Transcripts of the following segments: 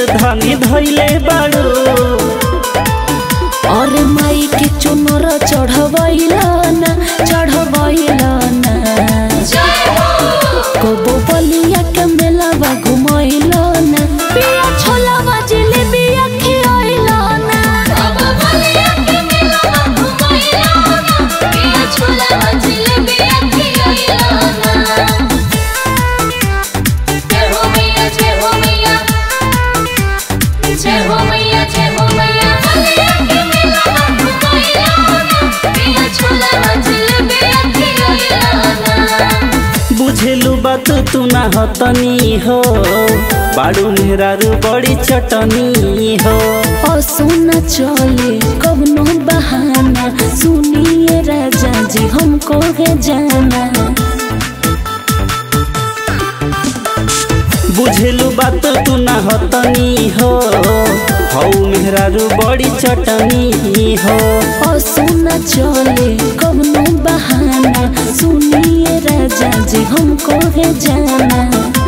धनी धैले बाड़ू और माई के चुनर चढ़वैला ना चढ़वैला ना कबो बलिया के मेलावा घुमैला ना पिया छोलावा जिलेबिया खियैला ना कबो बलिया के मेलावा घुमैला ना पिया छोलावा जिलेबिया खियैला ना जय हो मैया जय हो मैया जय हो मैया जय हो मैया बलिया के मेलावा घुमैला ना पिया छोलावा जिलेबिया खियैला ना बुझेलु बात तू ना हतनी हो बाड़ू मेहरारू बड़ी चटनी हो और सुना चले कवनो बहाना सुनिए राजा जी हमको है जाना बुझेलु बात तू ना हतनी हो हौ मेहरारू बड़ी चटनी हो और सुना चले कवनो बहाना सुनिए राजा जी हमको है जाना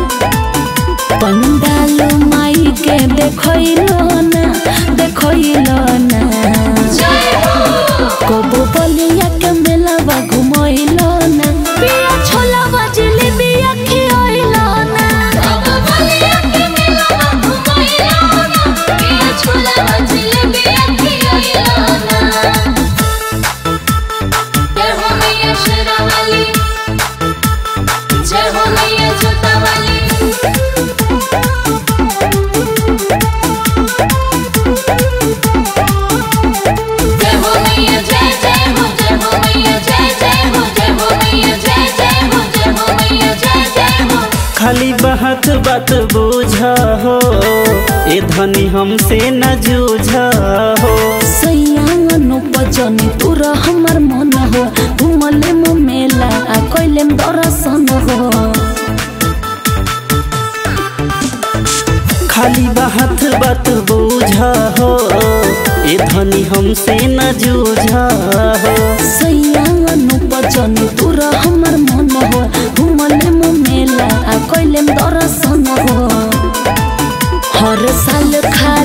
पंडाल माई के देखैलो ना देखैलो ना कबो बलिया के मेलावा घुमैलो ना पिया छोलावा जिलेबिया खियैलो ना कबो बलिया के मेलावा घुमैलो ना पिया छोलावा जिलेबिया खियैलो ना जय हो मैया शेरावाली जय हो मैया जोतावाली जय हो मैया जय जय हो जय हो मैया जय जय हो जय हो मैया जय जय हो जय हो मैया जय जय हो खाली बहत बात बुझ हो ए धनी हमसे न जूझ हो सैयानो बजनी तोरा हमर मन हो घुमले म मेला आ कइले म दर्शन हो खाली बहत बात बुझ हो ए धनी हमसे न जूझ हो सैयानो बजनी तोरा हमर मन हो घुमले म मेला आ कइले म दर्शन हो हर साल खा